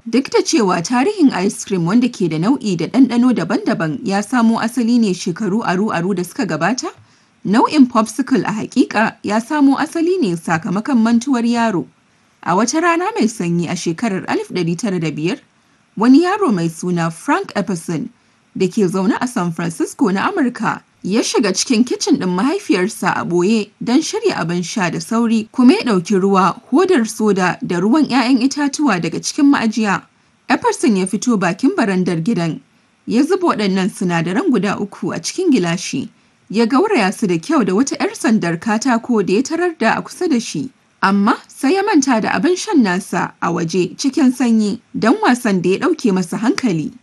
Duk da cewa tarihin ice cream wanda ke da nau'i da ɗanɗano daban-daban ya samo asali ne shekaru aru-aru da suka gabata, nau'in popsicle a haƙiƙa ya samo asali ne sakamakon mantuwar yaro. A wata rana mai sanyi a shekarar 1905, wani yaro mai suna Frank Emerson da ke zaune a San Francisco na Amurka ya shiga cikin kicin ɗin mahaifiyarsa a ɓoye don shirya abin sha da sauri kuma ya ɗauki ruwa, hodar soda da ruwan 'ya'yan itatuwa daga cikin ma'ajiya. Emerson ya fito bakin barandar gidan, ya zuba waɗannan sinadaran guda uku a cikin gilashi, ya gauraya su da kyau da wata 'yar sandar katako da ya tarar da a kusa da shi. Amma sai ya manta da abin shan nasa a waje cikin sanyi don wasan da ya ɗauke masa hankali.